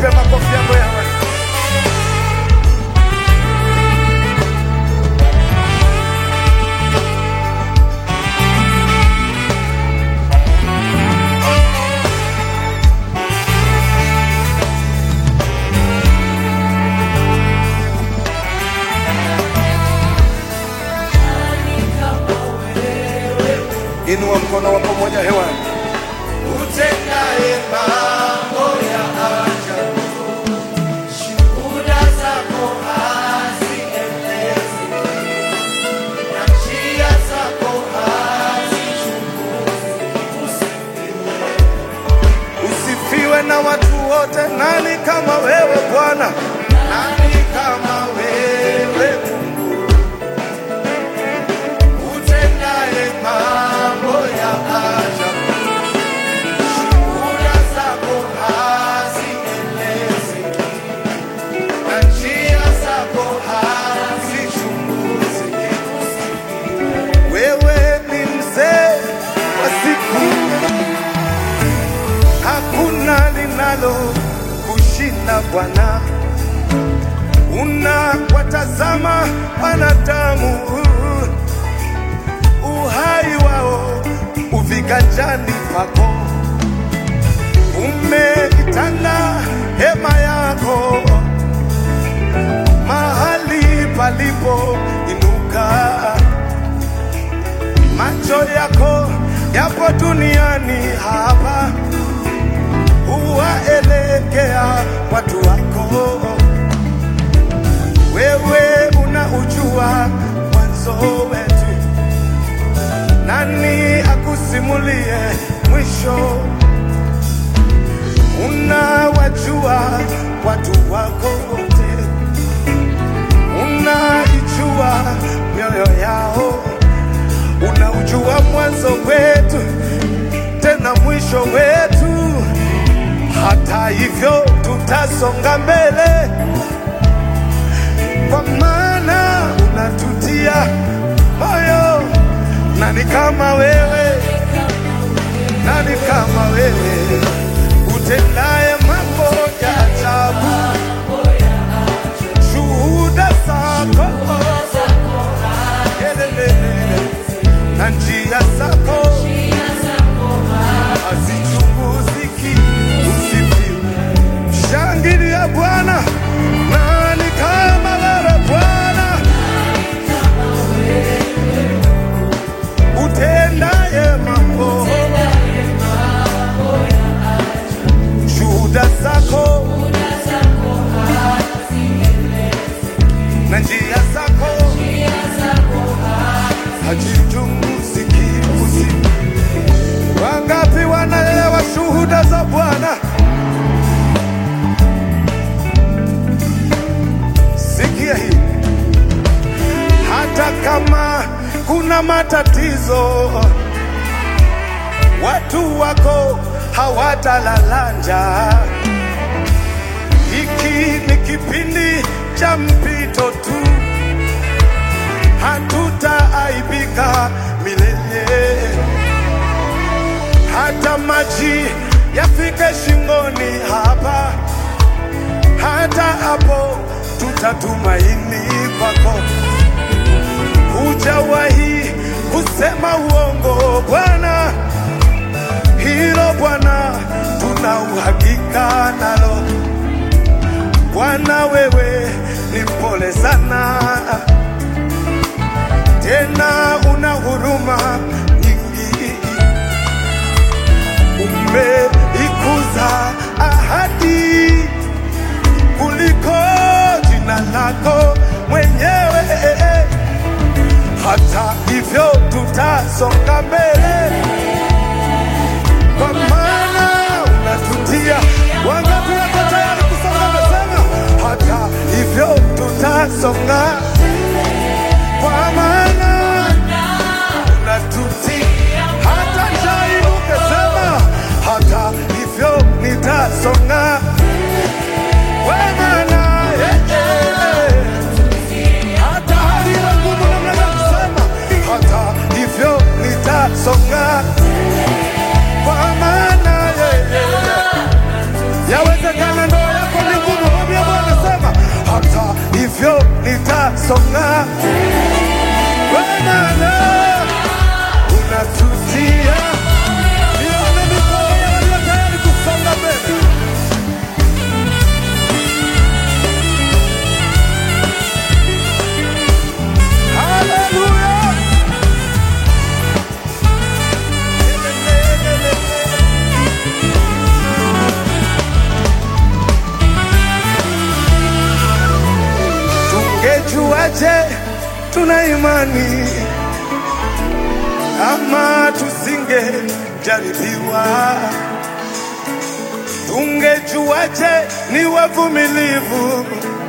Mpe makofi yako yawe. Inua mkono wa pamoja hewani. Utendaye mambo ya ajabu, shuhuda zako hazielezi, na njia zako hazichunguzwi. Usifiwe na watu wote. Nani kama wewe Bwana? Nani kama wewe Mungu, utendaye mambo ya ajabu, shuhuda zako hazielezi, na njia zako hazichunguzwi. Wewe ni mzee wa siku, hakuna linalo kushinda Bwana. Unawatazama wanadamu, uhai wao uviganjani pako. Umeitanda hema yako mahali palipo inuka macho yako yapo duniani hapa, huwaelekea watu wako. Wewe unaujua mwanzo wetu, nani akusimulie mwisho? Unawajua watu wako wote, unaijua mioyo yao unaujua mwanzo wetu tena mwisho wetu. Hata hivyo tutasonga mbele, kwa maana unatutia moyo. Nani kama wewe? Nani kama wewe utendaye mambo ya ajabu? Shuhuda zako Elelele. na njia zako hazichunguziki. Usifiwe, shangilia Bwana. Nani kama wewe Bwana, utendaye mambo, shuhuda zako na njia zako hazichunguziki. Usifiwe. Wangapi wanaelewa shuhuda za Bwana? Sikia hii, hata kama kuna matatizo, watu wako hawatalala njaa. Hiki ni kipindi cha mpito tu, hatutaaibika milele hata maji yafike shingoni hapa, hata hapo tutatumaini kwako. Hujawahi kusema uongo Bwana, hilo Bwana tuna uhakika nalo. Bwana wewe ni mpole sana, tena una huruma nyingi umeikuza ahadi kuliko jina lako mwenyewe. Hata hivyo tutasonga mbele, kwa maana unatutia. Wangapi wako tayari kusonga? Nasema hata hivyo tutasonga, kwa maana unatutia. Hata njaa inuke, sema hata hivyo nitasonga, kwa maana eh, eh, hata hali iwe ngumu namna gani, sema hata hivyo nitasonga tutasonga Bwana unatutia nione mikono ya walio tayari kusonga mbele. Haleluya! Tungejuaje tuna imani ama tusingejaribiwa? Tungejuaje ni wavumilivu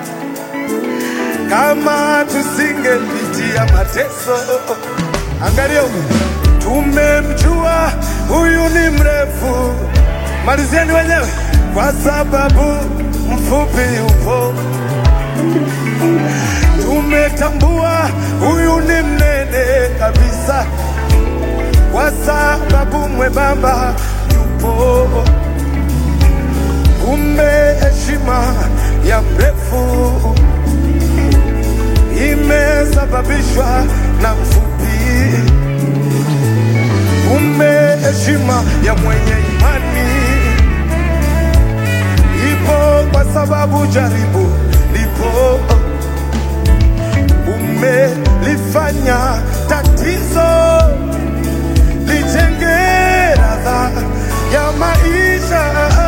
kama tusingepitia mateso? Angalia huyu, tumemjua huyu ni mrefu, malizieni wenyewe, kwa sababu mfupi yupo tumetambua huyu ni mnene kabisa, kwa sababu mwembamba yupo. Kumbe heshima ya mrefu imesababishwa na mfupi. Kumbe heshima ya mwenye imani ipo kwa sababu jaribu lipo umelifanya tatizo lijenge radha ya maisha.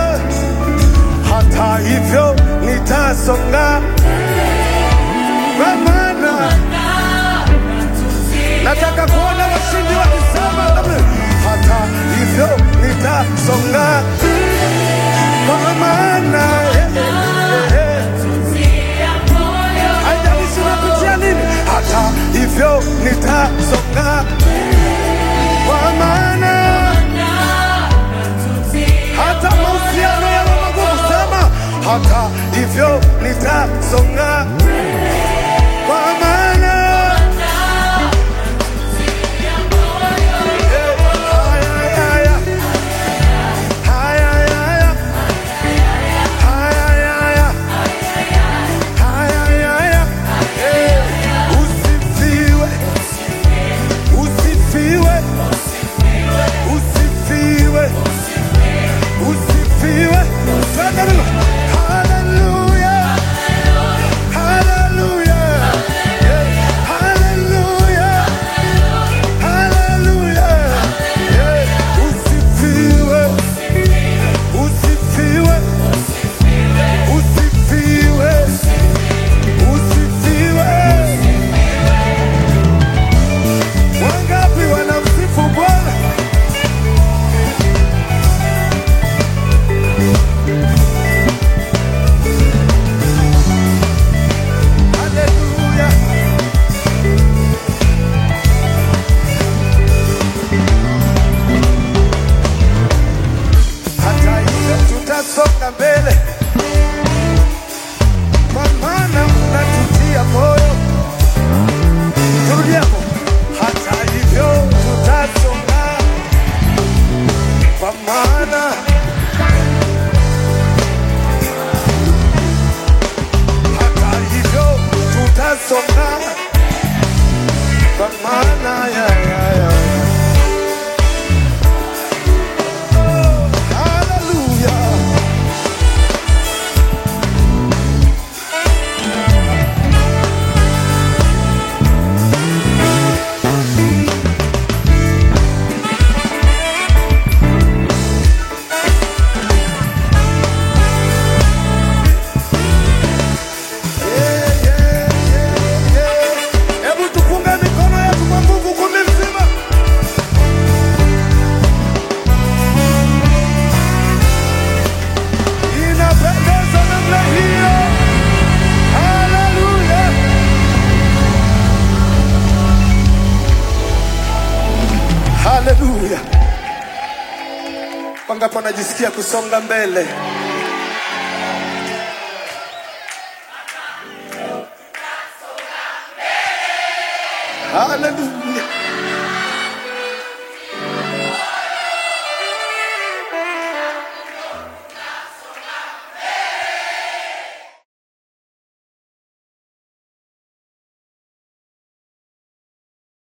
Hata hivyo nitasonga, kwa maana nataka kuona washindi wakisema amen. Hata hivyo nitasonga, kwa maana eh, eh, eh, haijalishi unapitia nini, hata hivyo nitasonga, kwa maana hata mahusiano yawe magumu, sema hata hivyo nitasonga, kwa maana eh, haya, haya, haya, haya, haya, haya. Haya, haya, eh, usifiwe, usifiwe, usifiwe, usifiwe. Twende neno. Hallelujah, hallelujah, eh, hallelujah, hallelujah, eh, usifiwe, usifiwe, usifiwe. Usifiwe. Wangapi wanamsifu Bwana? Haleluya. Hata hivyo tutasonga mbele kwa maana unatutia moyo. Turudi hapo. Hata hivyo tutasonga, kwa maana hata hivyo tutasonga, kwa maana ya ya ya Hallelujah. Yeah, yeah, yeah, yeah. Hebu tupunge mikono yetu kwa nguvu kumi mzima. Inapendeza namna hiyo. Haleluya. Haleluya. Wangapi wanajisikia kusonga mbele? Haleluya.